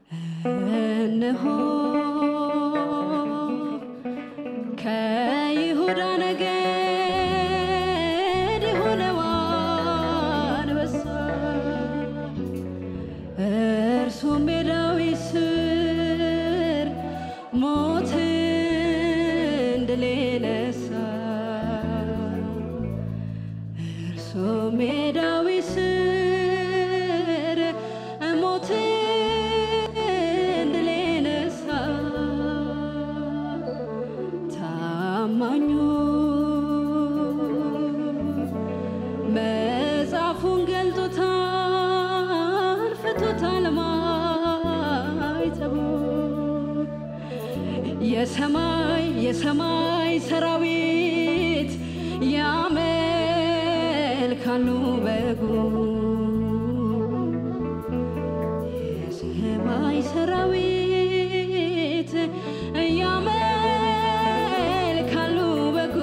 እነሆ ከይሁዳ ነገድ የሆነው አንበሳ እርሱም የዳዊት ሥር ሞትን ድል የነሣ እርሱም የዳዊት ሥር ሞትን ድል የነሣ ታማኙ መጽሐፉን ገልጦታል፣ ፍቶታል ማይተቡ የሰማይ የሰማይ ሰራዊት ያመልካሉ በጉ የሰማይ ሰራዊት ያመልካሉ በጉ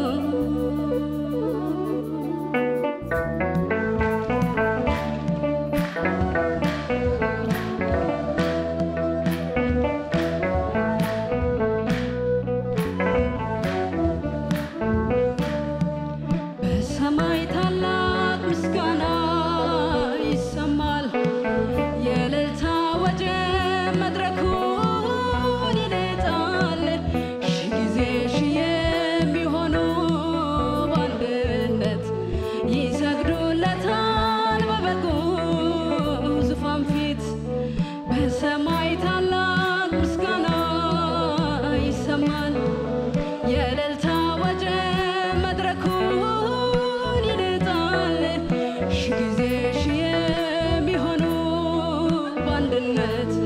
በሰማይ ታላቅ ምስጋና ይሰማል። የእልልታ ወጀብ መድረኩን ይነጣል። ሺህ ጊዜ ሺህ የሚሆኑ በአንድነት ይሰግዱለታል በበጉ ዙፋን ፊት በሰማይ ታላቅ ምስጋና ይሰማል። የእልልታ ወጀብ መድረኩን ይነጣል። ሺህ ጊዜ ሺህ የሚሆኑ በአንድነት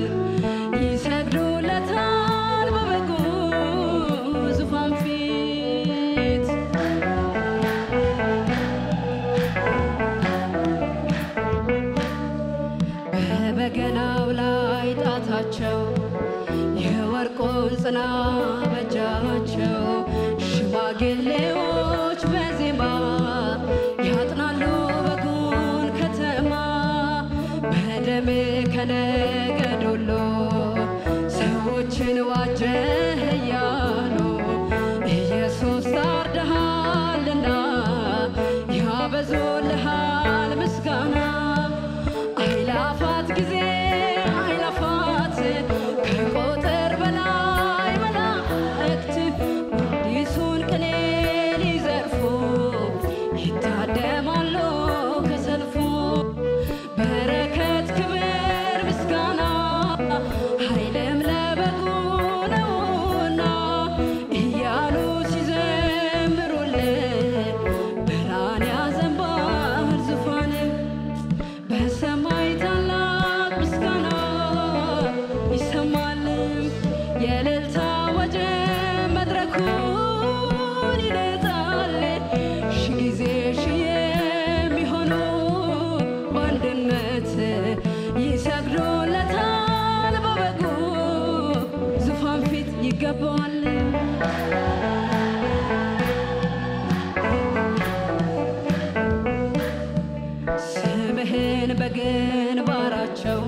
ይሰግዱለታል በበጉ ዙፋን ፊት በበገናው ላይ ጣታቸው የወርቁን ጽና በእጃቸው ሽማግሌዎች በዜማ ያጥናሉ በጉን ከተማ በደም ከነገድ ሁሉ ሰዎችን ዋጀህ እያሉ ኢየሱስ ታርደሃልና ያበዙልሃል ምስጋና አይላፋት ጊዜ አይላፋት ከቁጥር በላይ መላእክት አዲሱን ቅኔ ሊዘርፉ ይታደማሉ ከሰልፉ በረከት ክብር ምስጋና ኃይልም ለበጉ ነውና እያሉ ሲዘምሩልን ብርሃን ያዘንባል ዙፋን በሰማይ ታላቅ ምስጋና ይሰማል። የእልልታ ወጀብ መድረኩን ይነጣል። ሺህ ጊዜ ሺህ የሚሆኑ በአንድነት ይሰግዱለታል በበጉ ዙፋን ፊት ይገባዋል። ስምህን በግንባራቸው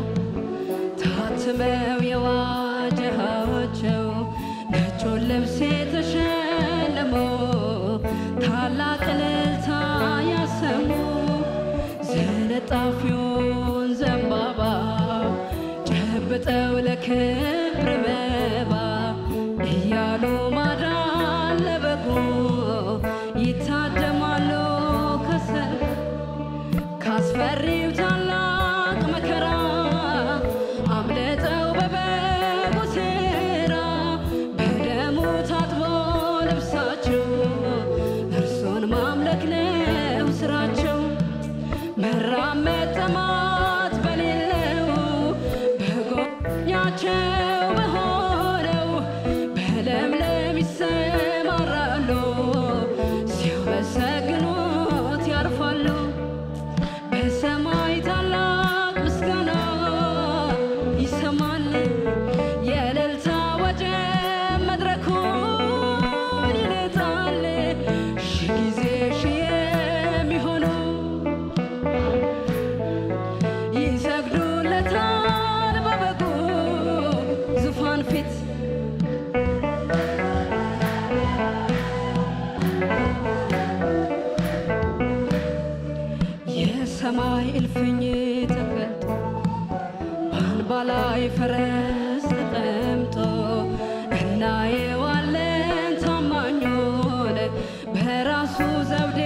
ታትመው የዋጀሃቸው ነጩን ልብስ የተሸለሙ ታላቅ እልልታ ያሰሙ ዝንጣፊውን ዘንባባ ጨብጠው ለክብር መባ እያሉ ማዳን ለበጉ ይታደማሉ ከሰልፍ ካስፈሪው ታላቅ መከራ አምልጠው በበጉ ሥራ በደሙ ታጥቦ ልብሳቸው እርሱን ማምለክ ነው ስራቸው። መራመድ ጥማት በሌለው በጎኛቸው በሆነው በለምለም ይሰማራሉ ሲያመሰግኑት ያርፋሉ። በሰማይ ታላቅ ምስጋና ይሰማል። የእልልታ ወጀብ መድረኩን ይነጣል። ሺህ ጊዜ ሺህ የሚሆኑ ይሰግዱለታል በበጉ በአምባ ላይ ፈረስ ተቀምጦ እናየዋለን ታማኙን በራሱ ዘውዴ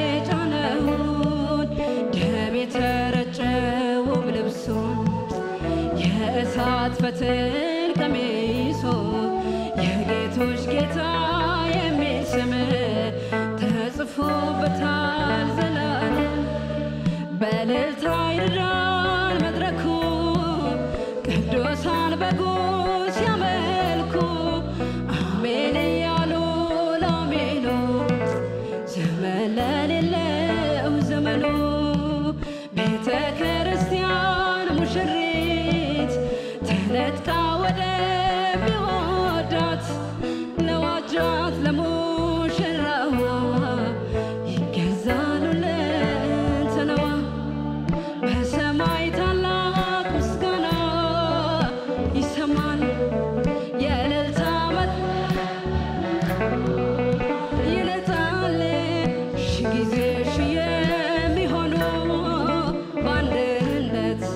ጫነውን ደም የተረጨውም ልብሱን የእሳት ፈትል ቀሚሶ የጌቶች ጌታ የሚል ስም ተጽፎበታል ዘላለም በእልልታ ይርዳል መድረኩ ቅዱሳን በጉ ሲያመልኩ አሜን እያሉ ላሜኑት ዘመን ለሌለው ዘመኑ ቤተ ክርስቲያን ሙሽሪት ተነጥቃ ወደ ቢወዳት ለዋጃት ለሙሽራዋ ይገዛሉ ለንትነዋ በሰማይ ታላቅ ምስጋና ይሰማል የእልልታ መ- ይልጣል ሺ ጊዜ ሺ የሚሆኑ በአንድነት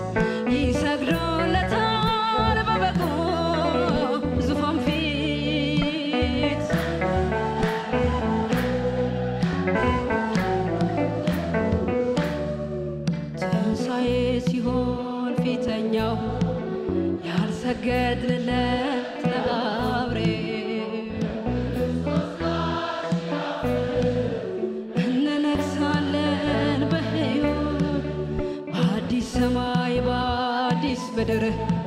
ይሰግዱለታል በበጉ ዙፋን ፊት ትንሣኤ ሲሆን ፊተኛው ያልሰገድንለት ለአብሬ እንነግሳለን በሕይወት በአዲስ ሰማይ በአዲስ ምድር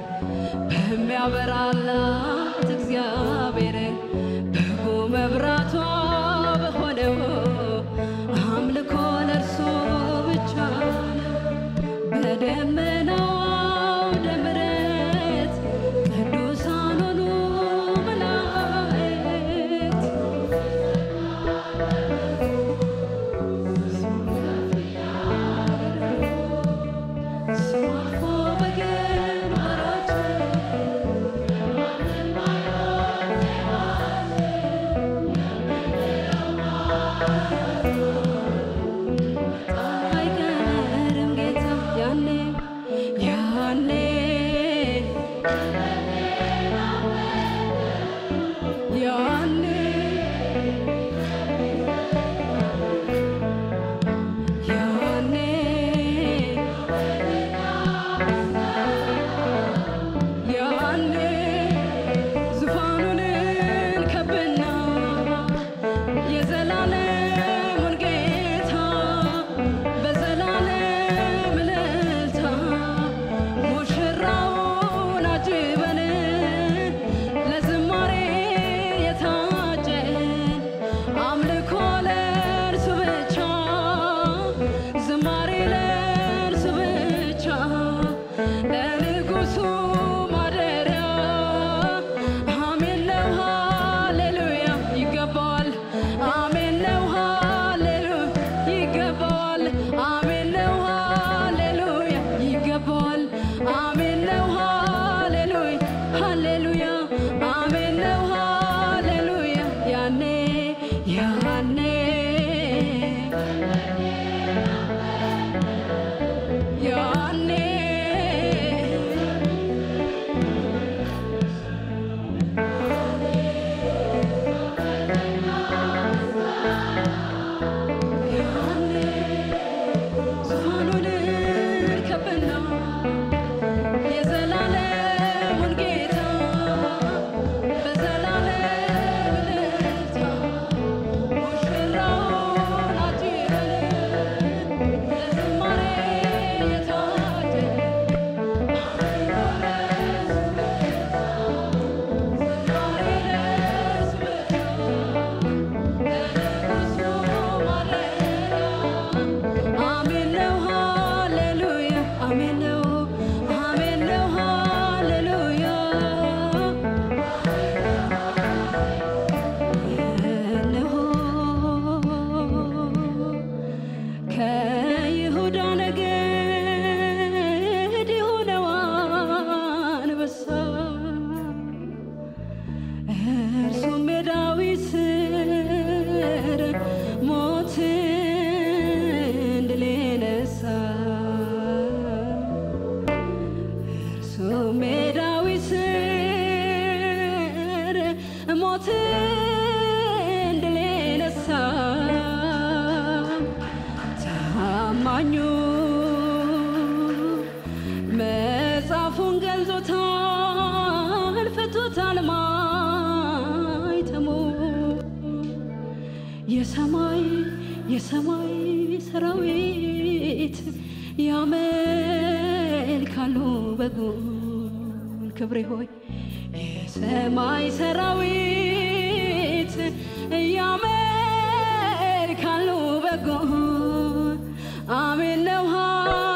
በሚያበራላት እግዚአብሔር በጎ መብራቷ በሆነው አምልኮ ለእርሱ ብቻ ነው። በደመናው አውደ ምሕረት ቅዱሳን ሆኑ መላእክት ስሙ አልፎ በግንባራቸው ቆሜ ዳዊት ስር ሞትን ድል የነሳ ታማኙ መጽሐፉን ገልጾታል ፍቶታል ማይተሙ የሰማይ የሰማይ ሰራዊት ያመልካሉ በጉን ክብሬ ሆይ የሰማይ ሰራዊት ያመልካሉ በጉን አሜን ነው